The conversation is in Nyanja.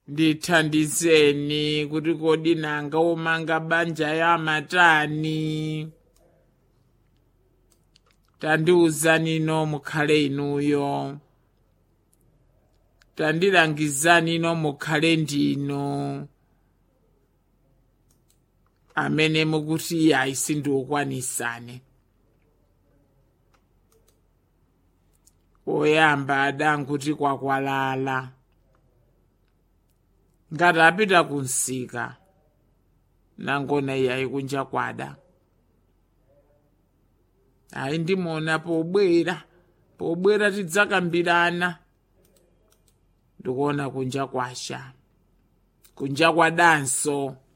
ndithandizeni kuti kodi nanga omanga banja ya matani tandiwuzani ino mukhale inuyo tandilangizani ino mukhale ndino amene mukuti ayi sindiukwanisane oyamba adanguti kwakwalala ngati apita kunsika nangona iyayi kunja kwada ayi ndimona pobwera pobwera tidzakambirana ndikuona kunja kwasha kunja kwadanso